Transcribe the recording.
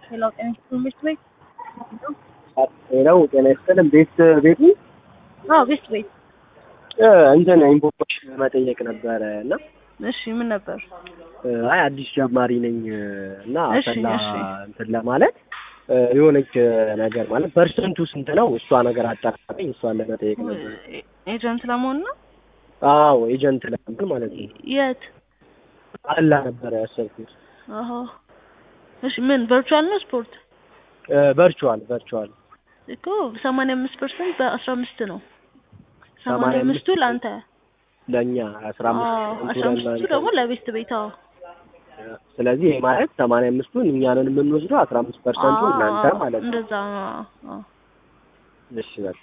ሌላው ጤና ትምህርት ቤት ሌላው ጤና ይስጥልን። ቤት ቤቱ አዎ ቤት ቤት እ እንትን ኢንፎርሜሽን መጠየቅ ነበረ እና እሺ ምን ነበር እ አይ አዲስ ጀማሪ ነኝ እና እሺ፣ አሰላ እሺ። እንትን ለማለት እ የሆነች ነገር ማለት ፐርሰንቱ ስንት ነው? እሷ ነገር አጣራኝ። እሷን ለመጠየቅ ነበር። ኤጀንት ለመሆን ነው አዎ ኤጀንት ለመሆን ማለት ነው። የት አላ ነበረ ያሰብኩት። አሀ እሺ ምን ቨርቹዋል ነው ስፖርት ቨርቹዋል ቨርቹዋል እኮ ሰማንያ አምስት ፐርሰንት በአስራ አምስት ነው ሰማንያ ሰማንያ አምስቱ አምስት ለአንተ ለእኛ አስራ አዎ አምስት አስራ አምስቱ ደግሞ ለቤት ቤት አዎ ስለዚህ ይሄ ማለት ሰማንያ አምስቱን እኛንን የምንወስደው አስራ አምስት ፐርሰንቱ እናንተ አዎ፣ ማለት ነው። እንደዛ አዎ፣ አዎ። እሺ በቃ